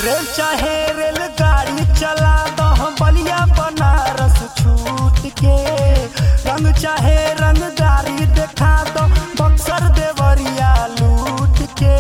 rail चाहे रेलगाड़ी चला दो बलिया बनारस छूट के रंग चाहे रंगदारी देखा दो बक्सर देवरिया लूट के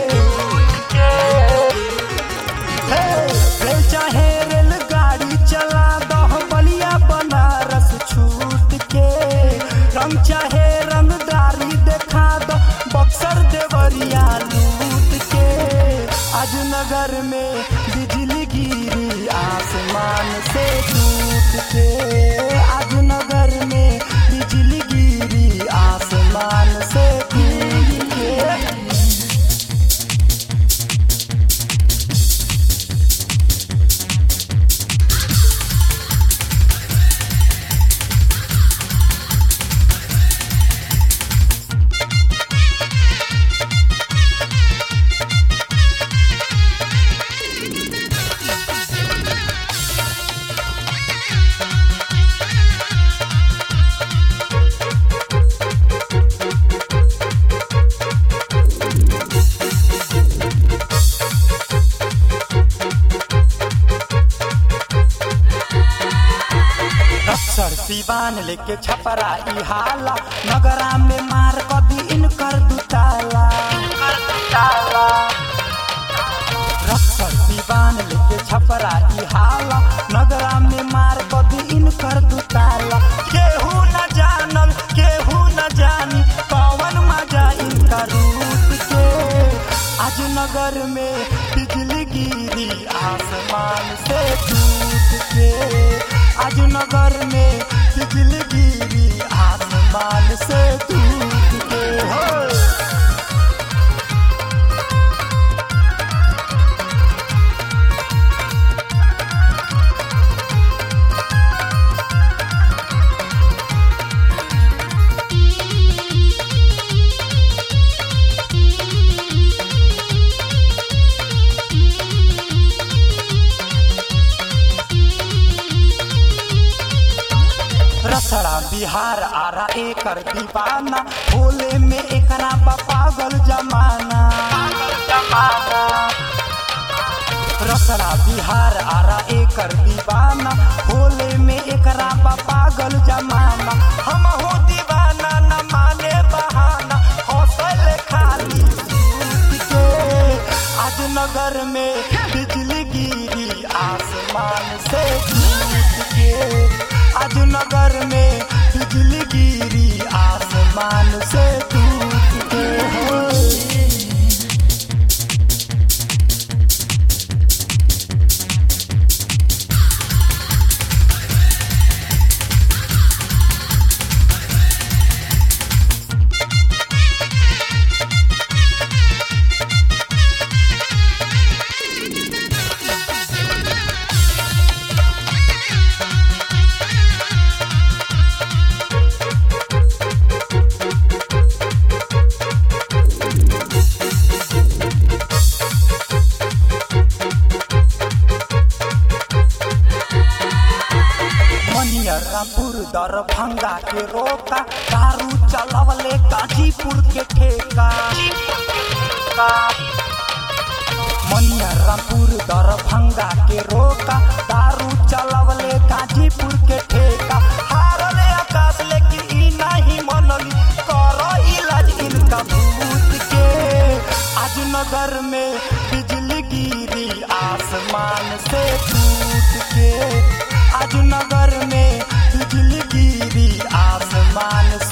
हे, रेल चाहे रेलगाड़ी चला दो बलिया बनारस छूट के रंग चाहे रंगदारी देखा दो बक्सर देवरिया लूट के आज नगर में बिजली गिरी आसमान से टूट के आज नगर में बिजली गिरी आसमान से टूट के अक्सर सिवान लेके छपरा ई हाला नगरा में मार कदी इनकर दुताला अक्सर सिवान लेके छपरा ई हाला नगरा में मार कदी इनकर दुताला केहू न जानल केहू न जानी कौन मजा इनका रूप के आज नगर में बिजली गिरी आसमान से टूट के आज नगर में बिजली गिरी आसमान से टूट के हो रसड़ा बिहार आरा एकर दीवाना भोले में एकरा बा पागल जमाना रसड़ा बिहार आरा एकर दीवाना भोले में एकरा बा पागल जमाना हम हो दीवाना न माने बहाना हौसल खाली सूत के आज नगर में बिजली गिरी आसमान से टूट के आज नगर में बिजली गिरी आसमान से टूट के हो मनियरापुर दरभंगा के रोका दारू चलवले गाजीपुर के ठेका मनियरापुर दरभंगा के रोका दारू चलवले गाजीपुर के ठेका हारले आकाश लेकिन ई नहीं मनली करो इलाज इनका भूत के आज नगर में बिजली गिरी आसमान से टूट के आज नगर में बिजली गिरी आसमान